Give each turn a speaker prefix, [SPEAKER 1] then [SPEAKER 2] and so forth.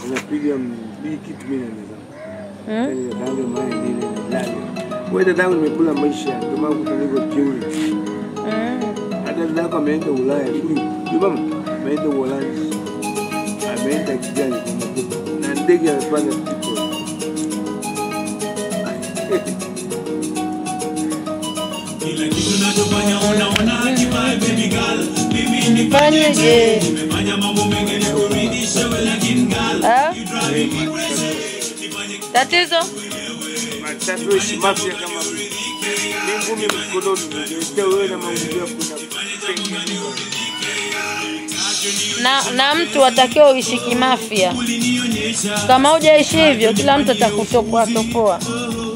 [SPEAKER 1] unapiga mbili kitu mimi na mezangu.
[SPEAKER 2] Mm?
[SPEAKER 1] Yaani dadangu maya nile na dada. Wewe dadangu nimekula maisha ndio maana kuta niko jeuri.
[SPEAKER 2] Mm.
[SPEAKER 1] Hata dadako ameenda Ulaya huyu. Yule mama ameenda Uholanzi. Ameenda Kigali kwa mkopo. Na ndege amepanda Tripoli.
[SPEAKER 3] Kila kitu nachofanya unaona hatimaye baby girl. Mimi ni
[SPEAKER 2] Fanyeje?
[SPEAKER 3] nimefanya mambo mengi nikurudishe wewe lakini girl.
[SPEAKER 2] Ah?
[SPEAKER 3] You driving me crazy. Nifanye
[SPEAKER 2] Tatizo?
[SPEAKER 1] Matatu ishi mafia kama mimi. Ni ngumi mkononi ndio wewe na maungio kuna
[SPEAKER 2] na, na mtu atakiwa uishi kimafia.
[SPEAKER 3] ulinionyesha
[SPEAKER 2] Kama hujaishi hivyo, kila mtu atakutopoa topoa.